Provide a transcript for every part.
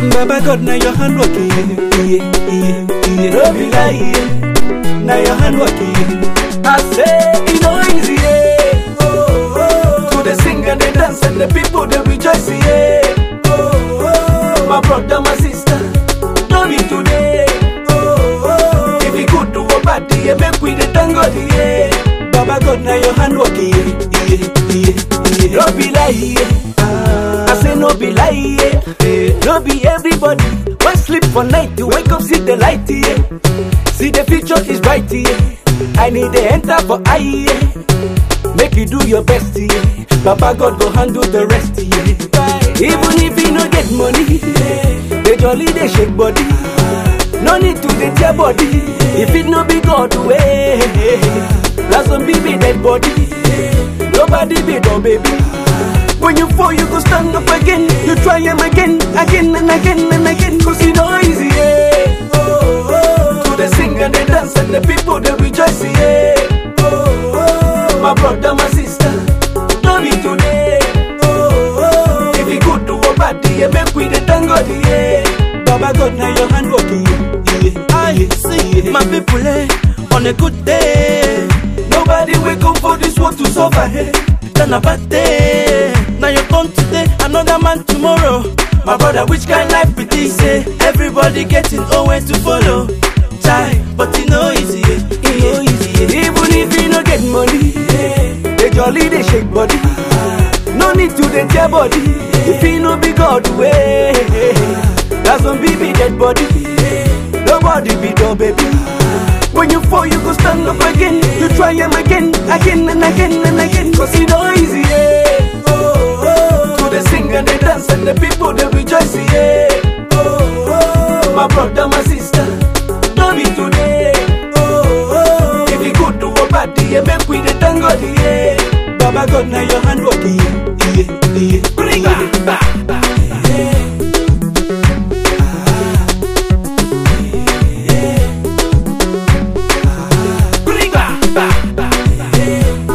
Baba God, now your hand working. Yeah, yeah, yeah. No be lie, yeah. Now your hand working. I say it no easy, yeah. Oh, oh. To the sing and the dance and the people they rejoice, yeah. Oh, oh. My brother, my sister, no be today. Oh, oh. If you good to a party, yeah, make we the thank God, yeah. Baba God, now your hand working, yeah, yeah, yeah, yeah. No be lie, yeah. I say no be lie, yeah. No be everybody. When sleep for night, you wake up, see the light, yeah. See the future is bright, yeah. I need the enter for eye, yeah. Make you do your best, yeah. Papa God go handle the rest, yeah. Even if you no get money, yeah. They jolly, they shake body. No need to dey tear body. If it no be God way, that's some baby dead body. Nobody be no baby. When you fall, you go stand up again. You try them again, again and again and again. Cause it no easy, yeah. Oh, oh. To the sing and the dance and the people they rejoice, yeah. Oh, oh. My brother, my sister, no be today. Oh, oh. If you good to a party, yeah, make we the thank God, yeah. Baba God, now your hand working, yeah. I see my people eh, on a good day. Nobody wake up for this world to suffer, hey. Then a bad day. Now you come today, another man tomorrow. My brother, which kind life be this? Eh? Everybody getting own way to follow. Try, but it no easy, eh? it no easy. eh? Even if you no get money, yeah. they jolly, they shake body. No need to dey tear body. If you no be God way, that's some baby dead body. Nobody be no baby. When you fall, you go stand up again. You try them again, again and again and again. Cause it no easy, yeah. Oh, oh. To the sing and the dance and the people they rejoice, yeah. Oh, oh. My brother, my sister, no be today. Oh, oh. If you good to a party, yeah, make we the thank God, yeah. Baba God, now your hand working, yeah, yeah, yeah. Bring back, back, back. Bring back, back, back.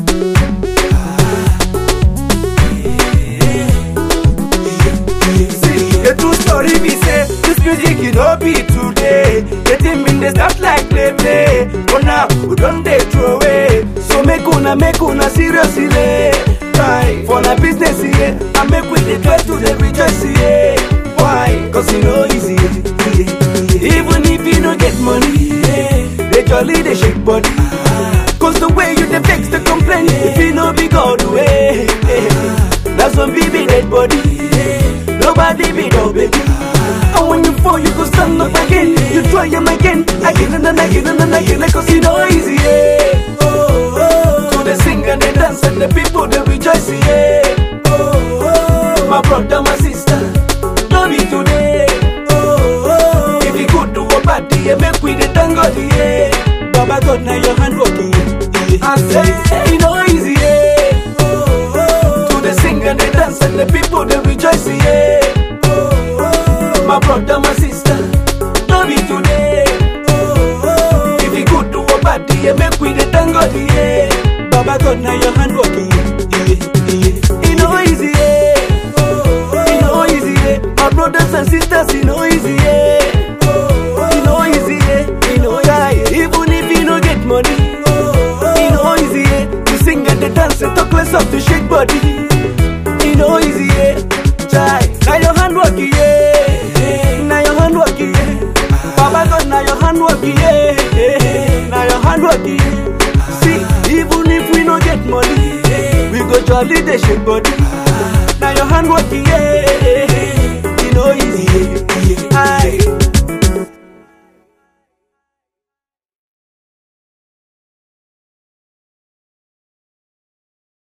See, the true story be say this music it no be today. The thing been dey start like play play, but now we don dey throw away. So make una make una seriously try for na business yeah, and make we dey try to dey rejoice yeah. Why? Cause e no easy. Yeah, yeah. Even if you no get money, yeah, they jolly dey shake body. Cause the way you dey vex dey complain, if you no be God way. That's some baby dead body. Nobody be no baby. And when you fall, you go stand up again. You try them again, again and then again and then again. Cause it no easy, yeah. Oh, oh. To the sing and the dance and the people they rejoice, yeah. Oh, oh. My brother, my sister, no be today. Oh, oh. If you good to a party, yeah, make we the thank God, yeah. Baba God, now your hand working, yeah. I say, it no easy, yeah. Oh, oh. To the sing and the dance and the people they rejoice, yeah. Oh, oh. My brother, my sister, no be today. Oh, oh. If you good to a party, yeah, make we the thank God, yeah. Baba God, now your hand working, yeah, yeah. It no easy, yeah. Oh, oh. It no easy, yeah. My brothers and sisters, it no easy, yeah. Oh, oh. It no easy, yeah. It no easy, yeah. Even if you no get money, oh, oh. It no easy, yeah. You sing and the dance and talk less of to shake body. It no easy, yeah. Try. Now your hand working, yeah. Now your hand working, yeah. Baba God, now your hand working, yeah. Now your hand working, yeah. See, even if we no get money, we go jolly the shake body. Now your hand working, yeah. You know easy, yeah. Aye.